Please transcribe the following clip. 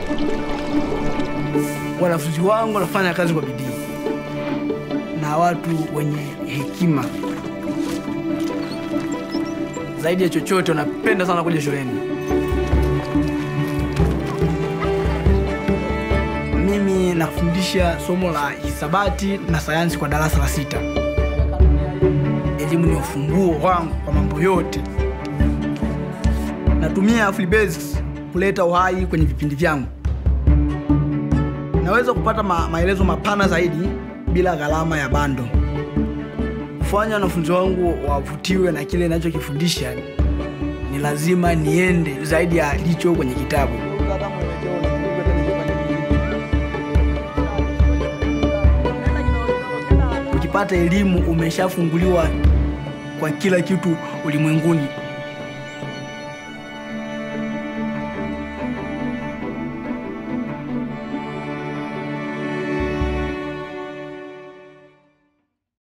wanafunzi wangu wanafanya kazi kwa bidii na watu wenye hekima zaidi ya chochote, wanapenda sana kuja shuleni. Mimi nafundisha somo la hisabati na sayansi kwa darasa la sita. Elimu ni ufunguo wangu kwa mambo yote. Natumia Free Basics kuleta uhai kwenye vipindi vyangu. Naweza kupata ma maelezo mapana zaidi bila gharama ya bando. Kufanya wanafunzi wangu wavutiwe na kile ninachokifundisha, ni lazima niende zaidi ya licho kwenye kitabu. Ukipata elimu, umeshafunguliwa kwa kila kitu ulimwenguni.